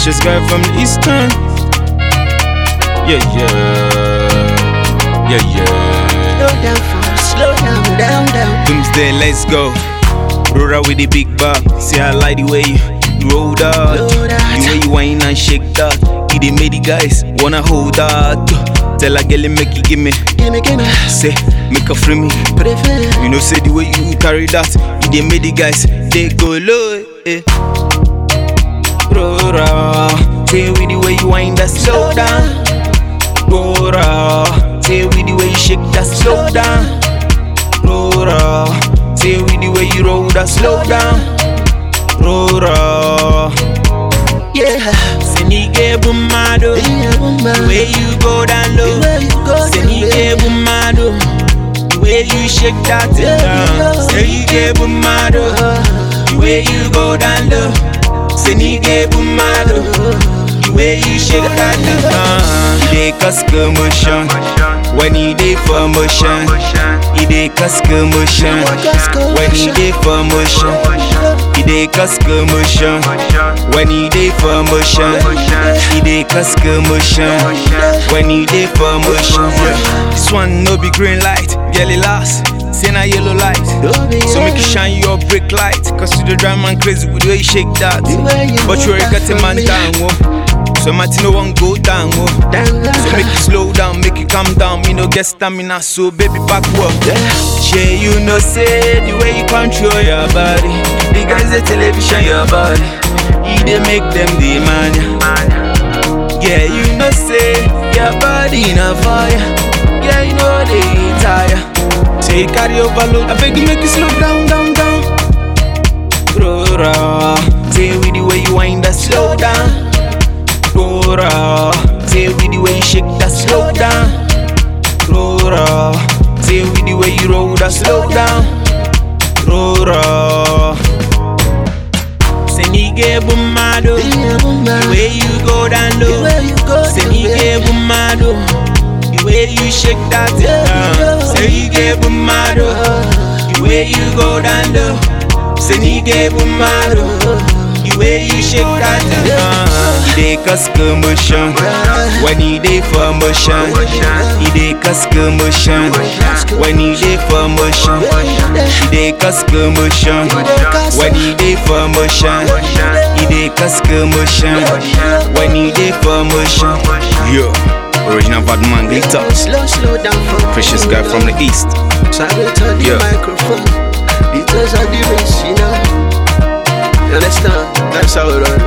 Precious guy from the eastern. Yeah, yeah. Yeah, yeah. Slow down, fam, slow down, down, down. Doomsday, let's go. Roll out with the big bag. See, I like the way you roll that. Roll that. The way you whine and shake that. It dey make the guys wanna hold that. Tell a girl make you give me. Gimme, gimme, Say, make her free me. prefer. You know, say the way you carry that. It dey make the guys they go low. Eh. Rora, say with the way you wind that slow down. Rora, say with the way you shake that slow down. Rora, say with the way you roll that slow down. Rora, Yeah, say nige bumado, yeah, woman. the way you go down The low. way you go, Say the nige way- bumado, the way you shake that thing Yeah, down. yeah. Say nige bumado, the way you go down low. Say nige bumado. The way you shake that thing down. It dey cause commotion when you dey for motion. It dey cause commotion when you dey for motion. It dey cause commotion when you dey for motion. It dey cause commotion when you dey for motion. This one no be green light, yellow last. Say na yellow light. So make you shine your brake light. Cause you the drive man crazy with the way you shake that. But you already got a man down, whoa. So my no one go down, whoa. So make you slow down, make you calm down. Me no get stamina, so baby back up. Yeah, you know say the way you control your body. The guys the television your body. You dey make them demand. Yeah, you know say your body na fire. Yeah, you know they tire. Say you carry overload. I beg you make you slow down, down, down. Rora, say with the way you wind that slow down. Rora, say with the way you shake that slow down. Rora, say with the way you roll that slow down. Rora, say nige bumado, Yeah, woman. the way you go down The low. way you go, Say the nige way- bumado, the way you shake that thing Yeah, down. yeah. Say nige bumado, the way you go down low. Say nige bumado, the way you shake that thing down. It dey cause commotion when you dey for motion. It dey cause commotion when you dey for motion. It dey cause commotion when you dey for motion. It dey cause commotion when you dey for motion. Yo, original bad man glitter. Slow, slow down for Precious guy from the east. So I will turn the Yeah. microphone. Details of the race, you know. You understand? That's how it run.